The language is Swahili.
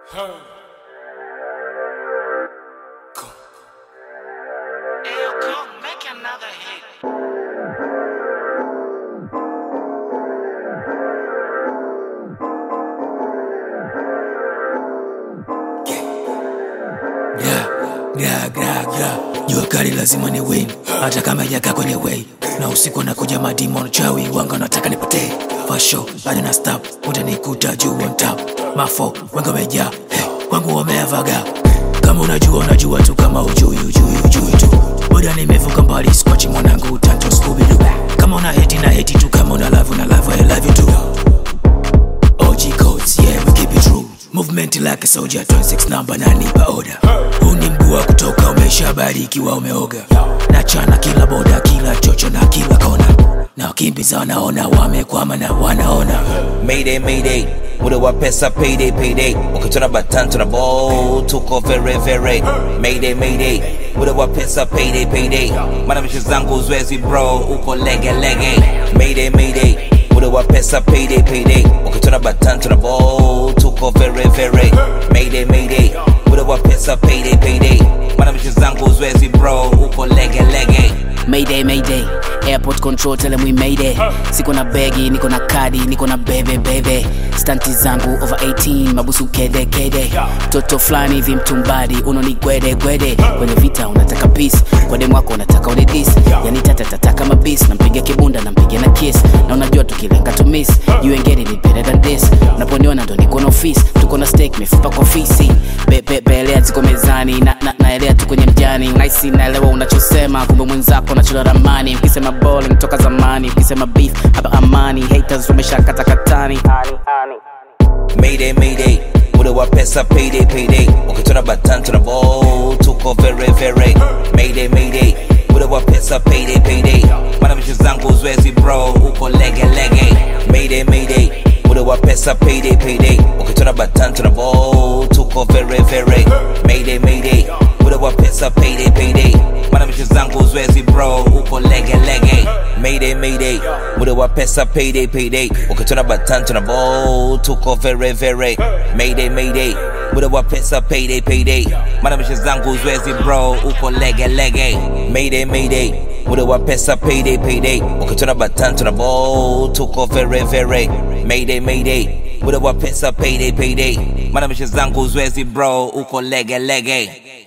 Ew, come make another hit. Gra, gra, gra, gra. Jua kali lazima ni win hata kama ijakaa kwenye way na usiku nakuja madimon chawi wanga nataka nipotee fasho bado na stop utanikuta juu on top mafo wanga wamejaa hey, kwangu wameavaga kama unajua unajua tu kama ujui ujui ujui tu boda nimevuka mbali skwachi mwanangu tanto skubidu kama una heti na heti tu kama una love una love I love you too OG codes, yeah, we keep it true. Movement like a soldier, 26 number na nipa order. Huu ni mguu wa kutoka, umeshabarikiwa umeoga. Nachana kila boda, kila chocho na kila kona. Na wakimbiza wanaona wamekwama na wanaona. Mayday, mayday, muda wa pesa payday, payday. Ukitona batan tuna ball, tuko very very. Mayday, mayday, muda wa pesa payday, payday. Mana mishe zangu zwezi bro, uko lege lege. Mayday, mayday, muda wa pesa payday, payday. Ukitona batan tuna ball, tuko very very. Mayday, mayday, muda wa pesa payday, payday. Mana mishe zangu zwezi bro, uko lege lege. Mayday, mayday, airport control tell them we made it. Siko na begi, niko na kadi, niko na bebe bebe. Stanti zangu over 18, mabusu kede kede. Toto fulani hivi mtumbadi, unoni gwede gwede. Kwenye vita unataka peace, kwa demu wako unataka unidis. Yani tata tata kama beast, nampiga kibunda, nampiga na kiss. Na unajua tukilenga to miss, you ain't getting it better than this. Unaponiona ndo niko na office, tuko na steak mifupa kwa fisi. Be, be, belea ziko mezani, na, na, naelea tu kwenye mjani. Naisi naelewa unachosema, kumbe mwenzako unachora ramani. Ukisema bowling toka zamani, ukisema beef hapa amani. Haters wameshakata katani. Mayday, mayday, muda wa pesa payday, payday. Ukitona batan tuna ball, tuko very very. Mayday, mayday, muda wa pesa payday, payday. Mana mishe zangu zwezi bro, uko lege lege. Mayday, mayday, muda wa pesa payday, payday. Ukitona batan tuna ball, tuko very very. Mayday, mayday, muda wa pesa payday, payday. Mana mishe zangu zwezi bro, uko lege lege. Mayday, mayday, muda wa pesa payday, payday. Ukitona batan tuna ball, tuko very very. Mayday, mayday, muda wa pesa payday, payday. Mana mishe zangu zwezi bro, uko lege lege. Mayday, mayday, muda wa pesa payday, payday. Ukitona batan tuna ball, tuko very very. Mayday, mayday, muda wa pesa payday, payday. Mana mishe zangu zwezi bro, uko lege lege.